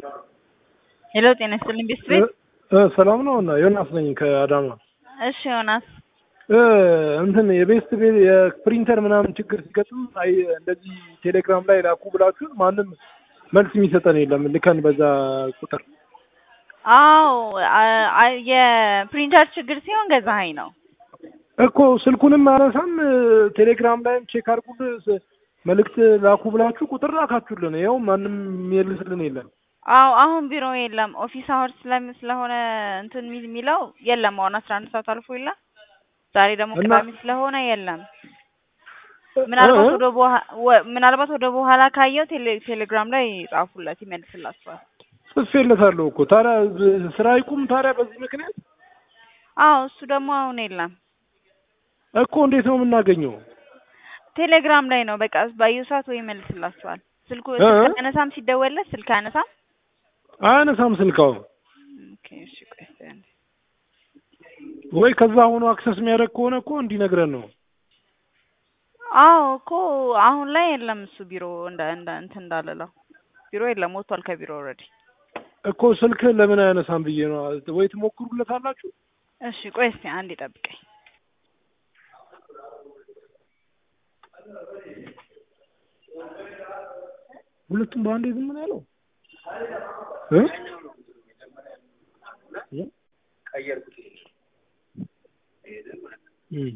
ሄሎ ጤና ይስጥልኝ ቤስት ቤት ሰላም ነው እና ዮናስ ነኝ ከአዳማ። እሺ ዮናስ እ እንትን የቤስት ቤት የፕሪንተር ምናምን ችግር ሲገጥም አይ እንደዚህ ቴሌግራም ላይ ላኩ ብላችሁ ማንም መልስ የሚሰጠን የለም። ልከን በዛ ቁጥር አዎ አ- አ- የፕሪንተር ችግር ሲሆን ገዛኸኝ ነው እኮ ስልኩንም አነሳም ቴሌግራም ላይም ቼክ አድርጉልን ስ- መልእክት ላኩ ብላችሁ ቁጥር ላካችሁልን። ይኸው ማንም የሚመልስልን የለም። አዎ አሁን ቢሮ የለም ኦፊስ አወር ስለም ስለሆነ እንትን የሚል- የሚለው የለም አሁን አስራ አንድ ሰዓት አልፎ የለ ዛሬ ደግሞ እና- ቅዳሜ ስለሆነ የለም ምናልባት ወደ በኋ- ወ- ምናልባት ወደ በኋላ ካየው ቴሌ- ቴሌግራም ላይ ጻፉለት ይመልስላችኋል ጽፌለታለሁ እኮ ታዲያ ብ- ስራ ይቁም ታዲያ በዚህ ምክንያት አዎ እሱ ደግሞ አሁን የለም እኮ እንዴት ነው የምናገኘው? ቴሌግራም ላይ ነው በቃ ባየው ሰዓት ወይ ይመልስላችኋል ስልኩ እ? ስልክ አነሳም ሲደወልለት ስልክ አነሳም አያነሳም ስልካው ኦኬ እሺ ቆይ እስኪ አንዴ ወይ ከዛ ሆኖ አክሰስ የሚያደርግ ከሆነ እኮ እንዲነግረን ነው። አዎ እኮ አሁን ላይ የለም እሱ ቢሮ እንደ እንደ እንትን እንዳለለው ቢሮ የለም ወጥቷል ከቢሮ ኦልሬዲ እኮ ስልክ ለምን አያነሳም ብዬ ነው። ወይ ትሞክሩለት አላችሁ? እሺ ቆይ እስኪ አንዴ ጠብቀኝ ሁለቱም በአንዴ ዝም ነው ያለው እ? እ? እም።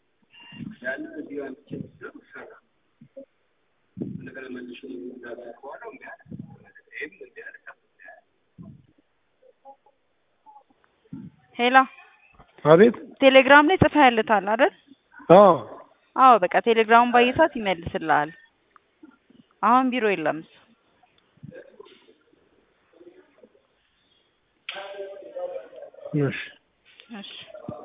ሄሎ አቤት ቴሌግራም ላይ ጽፈህልታል አይደል አዎ አዎ በቃ ቴሌግራሙን ባየህ ሰዓት ይመልስልሃል አሁን ቢሮ የለም እሱ እሺ እሺ